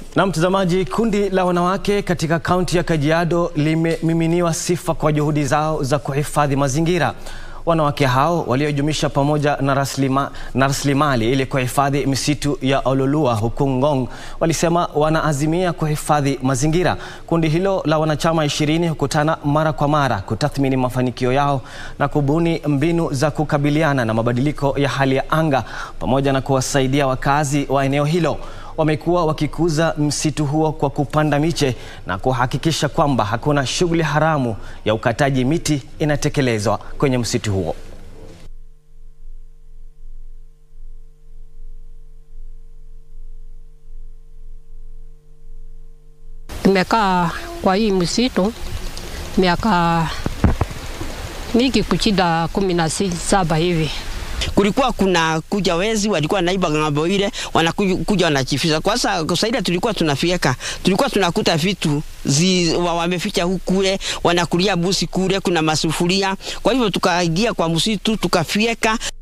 Na mtazamaji, kundi la wanawake katika kaunti ya Kajiado limemiminiwa sifa kwa juhudi zao za kuhifadhi mazingira. Wanawake hao waliojumuisha pamoja na raslima, na rasilimali ili kuhifadhi misitu ya Ololua huku Ngong walisema wanaazimia kuhifadhi mazingira. Kundi hilo la wanachama ishirini hukutana mara kwa mara kutathmini mafanikio yao na kubuni mbinu za kukabiliana na mabadiliko ya hali ya anga pamoja na kuwasaidia wakazi wa eneo hilo. Wamekuwa wakikuza msitu huo kwa kupanda miche na kuhakikisha kwamba hakuna shughuli haramu ya ukataji miti inatekelezwa kwenye msitu huo. Tumekaa kwa hii msitu miaka mingi kuchida kumi na saba hivi kulikuwa kuna kuja wezi walikuwa naiba ng'ambo ile wanakuja wanachifisha. Kwa sasa saida tulikuwa tunafieka, tulikuwa tunakuta vitu zi, wa, wameficha huku kule, wanakulia busi kule, kuna masufuria. Kwa hivyo tukaingia kwa msitu tukafieka.